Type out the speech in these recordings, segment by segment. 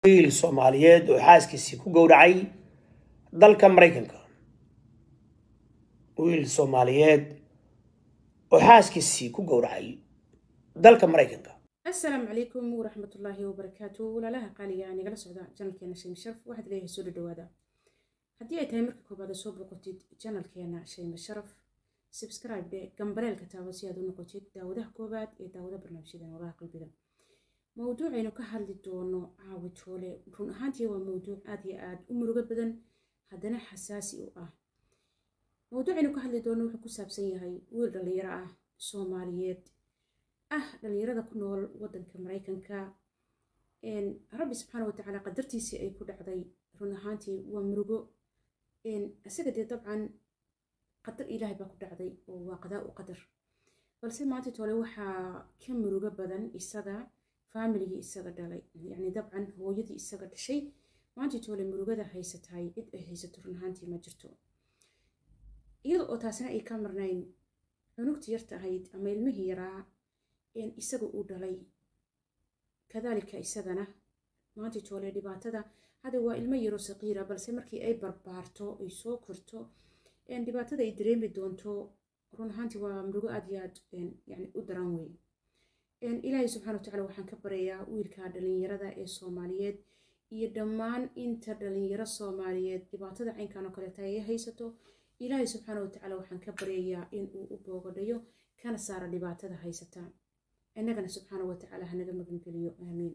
wiil soomaaliyeed oo xaaskiisii ku gowracay dalka maraykanka wiil soomaaliyeed oo xaaskiisii ku gowracay dalka maraykanka asalaamu calaykum waraxmatullaahi wabarakaatu walaalaha qaaliga nigala socda janalkeena shayma sharaf waxaad leeyahay soo dhadhawaada haddii ay tahay marka koobaad soo boqotid janalkeena shayma sharaf subscribe dhe gambareelka taabo si aad u noqotid daawadaha koobaad ee daawada barnaamijyada noolaha qalbiga mowduucaynu ka hadli doono caawi toole run ahaantii waa mowduuc aad iyo aad u murugo badan haddana xasaasi u ah mowduucaynu ka hadli doono wuxuu ku saabsan yahay wiil dhallinyaro ah soomaaliyeed ah dhallinyarada ku nool wadanka maraykanka rabbi subxaana watacaala qadartiisii ay ku dhacday run ahaantii waa murugo isaga dee dabcan qadar ilaahay baa ku dhacday oo waa qadaa u qadar balse maanta toole waxaa ka murugo badan isaga faamiligii isaga dhalay yacni dabcan hooyadii isaga dhashay maanta toole murugada haysatahay cid ay haysato run ahaantii ma jirto iyada oo taasina ay ka marnayn cunugtii yarta ahayd ama ilmihii yaraa isaga uu dhalay kadaalika isagana maanta toole dhibaatada hadda waa ilmo yaro saqiira balse markii ay barbaarto ay soo korto dhibaatada ay dareemi doonto run ahaantii waa murugo aad iyo aad yani u daran wey ilaahay subxana watacala waxaan ka baryayaa wiilka dhalinyarada ee soomaaliyeed iyo dhammaan inta dhalinyaro soomaaliyeed dhibaatada caynkan oo kaleeta ay haysato ilaahay subxaana watacaala waxaan ka baryayaa inuu u boogadhayo kana saara dhibaatada haysata innagana subxaana watacaala hanaga magangeliyo aamiin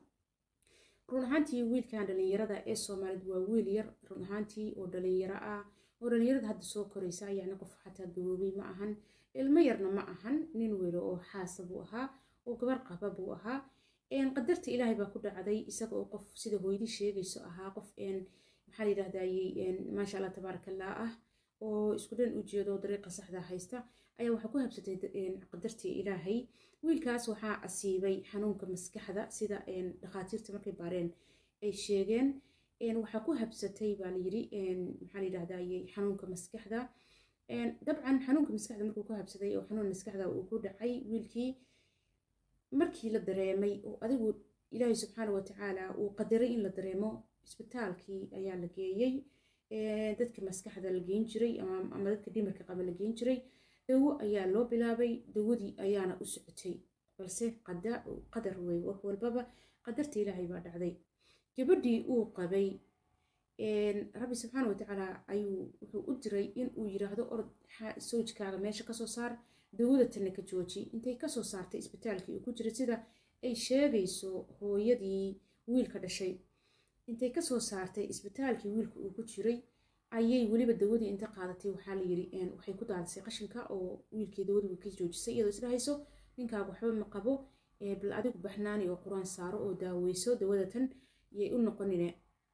run ahaantii wiilkan dhalinyarada ee soomaaliyeed waa wiil yar run ahaantii oo dhalinyaro ah oo dhalinyarada hadda soo koraysa yacni qof xataa gaboobay ma ahan ilmo yarna ma ahan nin welo oo xaasa buu ahaa oo gabar qaba buu ahaa qadarta ilaahay baa ku dhacday isaga oo qof sida hooyadii sheegayso ahaa qof maxaa layidhahdayey maasha allah tabaaraka allah ah oo isku dhan u jeedo dariiqa saxda haysta ayaa waxaa ku habsatay qadartii ilaahay wiilkaas waxaa asiibay xanuunka maskaxda sida dhakhaatiirta markay baareen ay sheegeen waxaa ku habsatay baa layiri maxaa layidhahdayey xanuunka maskaxda dabcan xanuunka maskaxda markuu ku habsaday oo xanuun maskaxda uu ku dhacay wiilkii markii la dareemay oo adigu ilaahay subxaana watacaala uu qadaray in la dareemo isbitaalkii ayaa la geeyey dadka maskaxda la geyn jiray ama dadka dhimirka qaba la geyn jiray dawo ayaa loo bilaabay dawadii ayaana u socotay balse qadar wey wax walbaba qadarta ilaahay baa dhacday gabadhii uu qabay rabbi subxaana watacaala ayuu wuxuu u diray in uu yiraahdo orod sawjkaaga meesha kasoo saar dawada tanna ka jooji intay kasoo saartay isbitaalkii uu ku jiray sida ay sheegayso hooyadii wiilka dhashay intay kasoo saartay isbitaalkii wiilka uu ku jiray ayay weliba dawadii inta qaadatay waxaa layiri waxay ku daadisay qashinka oo wiilkii dawadii ka joojisay iyadoo isdhahayso ninkaaga waxba ma qabo bal adigu baxnaani oo qur-aan saaro oo daaweyso dawadatan yay u noqonine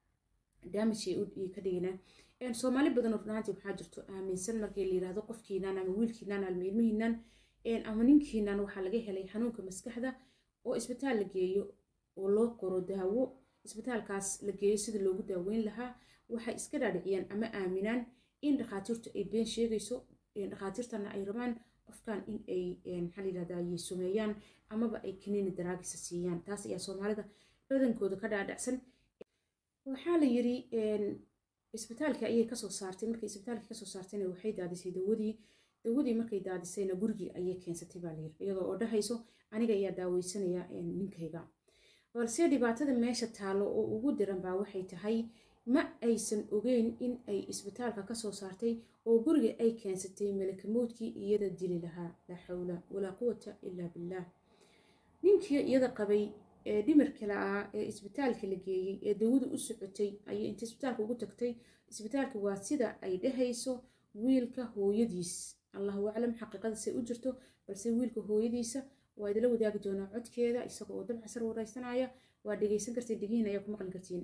damage ka dhigina soomaali badan oo runaantii waxaa jirto aaminsan markii la yirahdo qofkiinan ama wiilkiinan ama ilmihiinan ama ninkiinan waxaa laga helay xanuunka maskaxda oo isbitaal la geeyo oo loo qoro daawo isbitaalkaas la geeyo sida loogu daaweyn lahaa waxay iska dhaadhiciyaan ama aaminaan in dhakhaatiirtu ay been sheegayso dhakhaatiirtana ay rabaan qofkan in ay maxaa layidhahdaa sumeeyaan amaba ay kaniini daraagisa siiyaan taas ayaa soomaalida badankooda ka dhaadhacsan waxaa la yiri isbitaalka ayay kasoo saartay markay isbitaalka kasoo saartayna waxay daadisay dawadii dawadii markay daadisayna gurigii ayay keensatay baa layiri iyadoo oo dhahayso aniga ayaa daaweysanaya ninkayga balse dhibaatada meesha taalo oo ugu diran baa waxay tahay ma aysan ogeyn in ay isbitaalka kasoo saartay oo guriga ay keensatay malakamoodkii iyada dili lahaa laa xawla walaa quwata ilaa billaah ninkii iyada qabay ee dhimirka la-aa ee isbitaalka la geeyey ee dawada u socotay ayay inta isbitaalka ugu tagtay isbitaalka waa sida ay dhahayso wiilka hooyadiis allahu aclam xaqiiqadasay u jirto balse wiilka hooyadiisa waa idila wadaagi doonaa codkeeda isaga oo dabcasar wareysanaya waa dhegeysan kartiin dhegihin ayaa ku maqli kartiin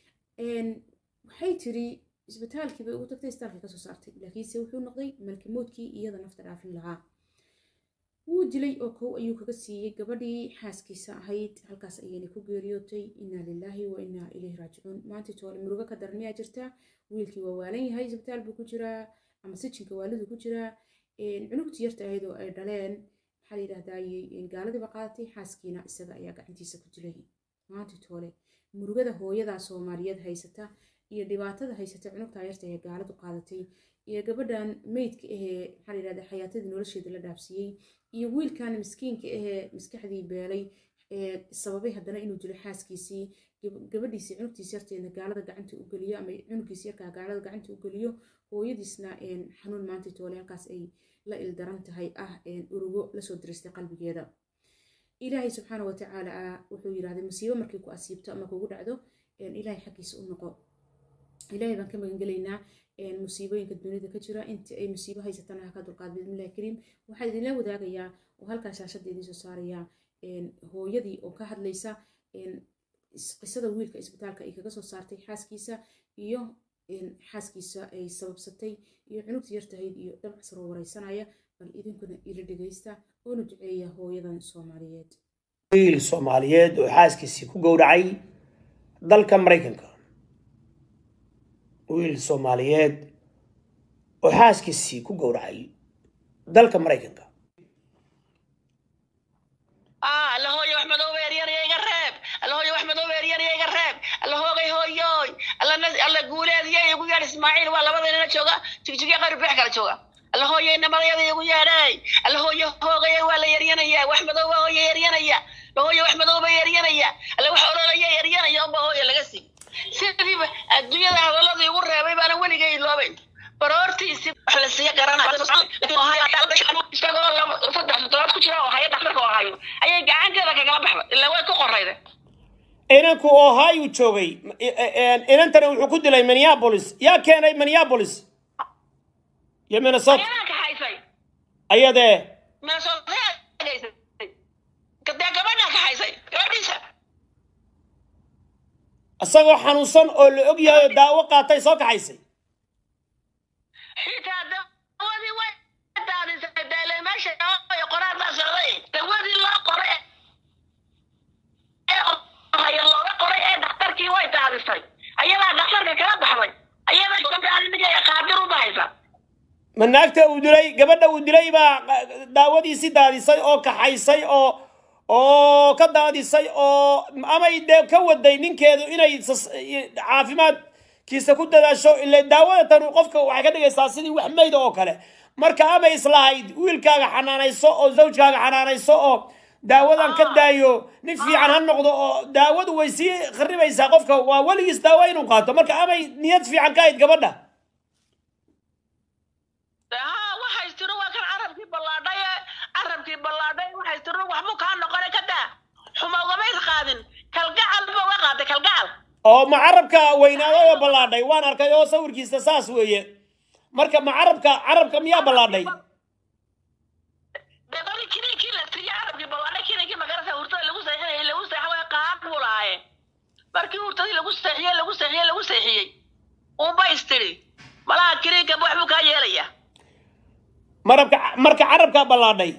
waxay tiri isbitaalkii bay ugu tagtay isbitaalkii kasoo saartay laakiinse wuxuu noqday malkamoodkii iyada nafta dhaafin lahaa wuu dilay oo kow ayuu kaga siiyey gabadhii xaaskiisa ahayd halkaas ayayna ku geeriyootay inaa lilaahi wa inaa ilayhi raajicuun maanta toole murugo ka daran miyaa jirta wiilkii waa waalan yahay isbitaal buu ku jiraa ama sijinka waalidu ku jiraa cunugtii yarta ahayd oo ay dhaleen maxaa la yidhahdayey gaaladiiba qaadatay xaaskiina isaga ayaa gacantiisa ku dilay maanta toole murugada hooyada soomaaliyeed haysata iyo dhibaatada haysata cunugtaa yarta ee gaaladu qaadatay iyo gabadhan meydka ahee maxaa la yidhahda xayaatadii nolosheeda la dhaafsiiyey iyo wiilkan miskiinka ahee maskaxdii beelay ee sababay haddana inuu dilo xaaskiisii gabadhiisii cunugtiisi yarteedna gaalada gacanta u geliyo ama cunugiisi yarkaa gaalada gacanta u geliyo hooyadiisna xanuun maanta toole halkaas ay la ildaran tahay ah urugo lasoo diristay qalbigeeda ilaahay subxaana watacaala wuxuu yidhahday musiibo markii ku asiibto ama kugu dhacdo ilaahay xaggiisa u noqo ilaahay baan ka magangelaynaa musiibooyinka dunida ka jira inta ay musiibo haysatana ha ka dulqaad bismillahi kariim waxaa idinla wadaagayaa oo halkaa shaashadda idiin soo saarayaa hooyadii oo ka hadlaysa qisada wiilka isbitaalka ay kaga soo saartay xaaskiisa iyo xaaskiisa ay sababsatay iyo cunugta yartahayd iyo dabcasaroo wareysanaya bal idinkuna ila dhegaysta oona duceeya hooyadan soomaaliyeed wiil soomaaliyeed oo xaaskiisii ku gowracay dalka maraykanka wiil soomaaliyeed oo xaaskiisii ku gowracay dalka maraykanka allahooyo wax madooba eryarya iga reeb allahooyo wax madooba eryarya iga reeb allahoogay hooyooy alla guuleediya igu yeedh ismaaciil waa labada nina jooga jigjigya qayr beex kala jooga allahooyo inamadayada igu yeedhay allahooyo hoogaya waa la yaryanaya wax madooba hooya yaryanaya lahooyo wax madooba yaryanaya alla wax ololaya yaryanaya unba hooya laga sii sidiiba adduunyada hadallada igu reebay baana weligay iloobayn baroortiisi wax la siiya garanayisagoo saddex toddobaad ku jira oo haya dhakhtarka oo hayo ayay gacanteeda kagala baxda ilaa way ku qorayda inanku ohio joogay inantana wuxuu ku dilay minneapolis yaa keenay minneapolis iyo minnesota ayadaa kaxaysay ayadee minnesota dee gabadhaa kaxaysay gabadhiisa isagoo xanuunsan oo la og yahay oo daawo qaatay soo kaxaysay xitaa dawadii way daadisay deele meesha qoraal baa socday dawadii loo qoray ee haya looga qoray ee dhakhtarkii way daadisay ayadaa dhakhtarka kala baxday ayadaa qaadir u bahaysa ma naagta uu dilay gabadha uu dilay baa daawadiisi daadisay oo kaxaysay oo oo ka daadisay oo amay dee ka waday ninkeedu inay caafimaadkiisa ku dadaasho ila daawada tanu qofka waxay ka dhigaysaa sidii wax mayda oo kale marka amay islahayd wiilkaaga xanaanayso oo zawjkaaga xanaanayso oo daawadan ka daayo nin fiican ha noqdo oo daawadu way sii kharibaysaa qofka waa weligiis daawo inuu qaato marka amay niyad fiican ka hayd gabadha haa waxay tiro waa kan carabkii ballaadhay carabkii ballaadhay waxay tiro waxbuu kaa noqonay ka daa xuma ugamays qaadin kalgacal ba uga qaaday kalgacal oo ma carabka weynaaday oo ballaadhay waan arkay oo sawirkiisa saas weeye marka ma carabka carabka miyaa ballaadhay debali kininkii la siiyey carabkii ballaadhay kininkii magarasa hurtada lagu seexinayay lagu seexa way qaad buu lahaaye markii hurtadii lagu seexiyey lagu seexiyey lagu seexiyey unba istiri malaha kininka waxbuu kaa yeelaya marabka marka carabka ballaadhay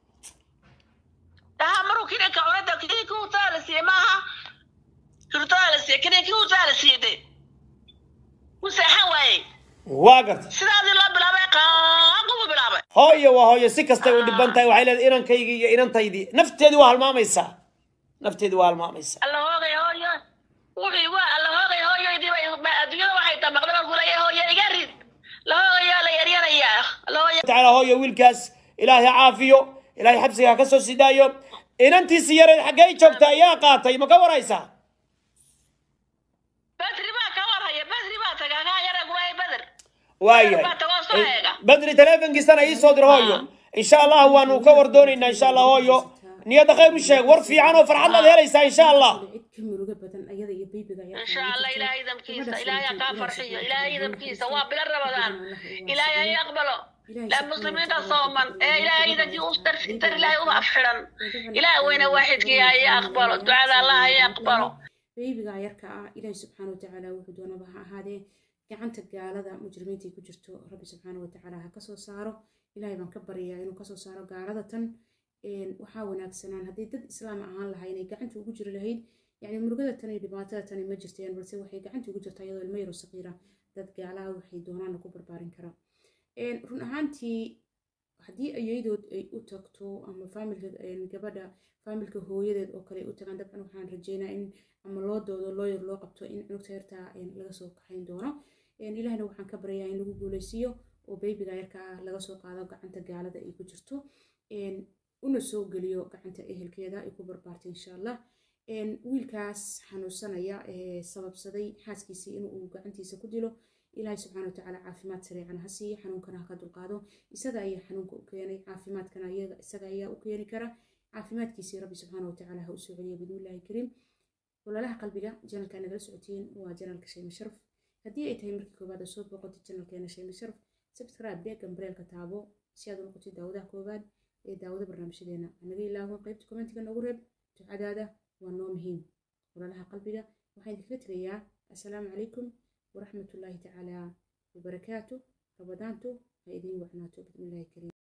daha maruu kininka cunada kininkii hurtada la siiyey maaha hurtada la siiyey kininkii hurtada la siiyey de u seexan waayey waa garta sidaadii loo bilaabay qaaqubuu bilaabay hooyo waa hooyo si kastay u dhiban tahay waxay leedahay inankaygii iyo inantaydii nafteedii waa halmaamaysaa nafteedii waa halmaamaysaa alla hoogay hooyo wuxuu waa alla hoogay hooyoydii adduunyada waxay damaqday markuu leeyahay hooyo iga rid la hoogayaa la yaryanayaa la hooya tacaala hooyo wiilkaas ilaahay ha caafiyo ilaahay xabsiga ha ka soo sidaayo inantiisi yareed xaggee joogta ayaa qaatay ma ka waraysaa badri baa ka warhaya badri baa tagaa kaa yara guraay bader waayahay baa tagoo soo eega badri teleefonkiisana ii soo dir hooyo insha allah waanu ka war doonaynaa insha allah hooyo niyadda khayr u sheeg war fiican oo farxad laad helaysaa insha allah cid ka murugo badan ayada iyo baybiga ayaa insha allah ilaahay idamkiisa ilaahay ha kaa farxiyo ilaahay idamkiisa waa bilo rabadaan ilaahay ha aqbalo la muslimiinta sooman ee ilaahay idankii u dar ilaahay uma afxiran ilaah weyne waaxidkii ha ii aqbalo ducada allah ha ii aqbalo baybiga yarka ah ilaahi subxaana watacaala wuxuu doonaba ha ahaadee gacanta gaalada mujrimiinta ay ku jirto rabbi subxaana watacaala ha kasoo saaro ilaahay baan ka baryayaa inuu kasoo saaro gaalada tan waxaa wanaagsanaan haddii dad islaam ahaan lahaa inay gacanta ugu jiri lahayd yani murugada tan iyo dhibaatada tani ma jirteen balse waxay gacanta ugu jirtaa iyadoo ilmo yaro saqiira dad gaalaha waxay doonaana ku barbaarin karaa run ahaantii haddii ayadood ay u tagto ama faamilka gabadha faamilka hooyadeed oo kale ay u tagaan dabcan waxaan rajeynaa in ama loo doodo looyar loo qabto in cunugta yartaa laga soo kaxayn doono ilaahna waxaan ka baryayaa in lagu guuleysiiyo oo baybiga yarka ah laga soo qaado gacanta gaalada ay ku jirto una soo geliyo gacanta ehelkeeda ay ku barbaartay insha allah wiilkaas xanuunsanaya ee sababsaday xaaskiisii inuu gacantiisa ku dilo ilaahay subxaana watacaala caafimaad sareecan ha siiya xanuunkana ha ka dulqaado isaga ayaa xanuunka u keenay caafimaadkana isaga ayaa u keeni kara caafimaadkiisii rabbi subxaana watacaala ha u soo celiya bidnillaahi kariim walaalaha qalbiga janalka nagala socotiin waa janalka shayma sharaf haddii ay tahay markii koowaad oo soo booqotid janalkeena shayma sharaf subscribe dee gambareelka taabo si aad u noqotid daawadaha koowaad ee daawada barnaamijyadeena hanaga ilaahon qaybta kommentiga noogu reeb ducadaada waa noo muhiim walaalaha qalbiga waxaan idinkaga tegayaa assalaamu calaykum waraxmatullaahi tacaala wabarakaatu rabadaantu ha idiin wacnaato bismillaahi kariim